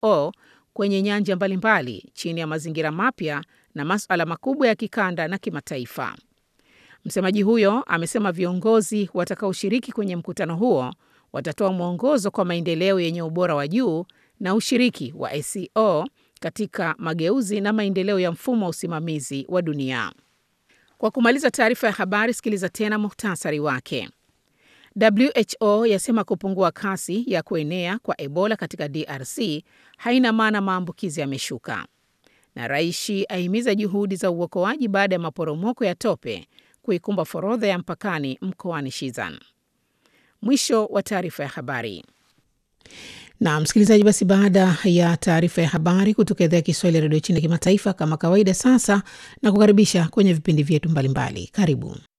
ACO kwenye nyanja mbalimbali chini ya mazingira mapya na masuala makubwa ya kikanda na kimataifa. Msemaji huyo amesema viongozi watakaoshiriki kwenye mkutano huo watatoa mwongozo kwa maendeleo yenye ubora wa juu na ushiriki wa ACO katika mageuzi na maendeleo ya mfumo wa usimamizi wa dunia. Kwa kumaliza taarifa ya habari, sikiliza tena muhtasari wake. WHO yasema kupungua kasi ya kuenea kwa Ebola katika DRC haina maana maambukizi yameshuka. Na Raishi ahimiza juhudi za uokoaji baada ya maporomoko ya tope kuikumba forodha ya mpakani mkoani Shizan. Mwisho wa taarifa ya habari. Na msikilizaji, basi baada ya taarifa ya habari kutoka idhaa ya Kiswahili ya redio China kimataifa, kama kawaida, sasa na kukaribisha kwenye vipindi vyetu mbalimbali. Karibu.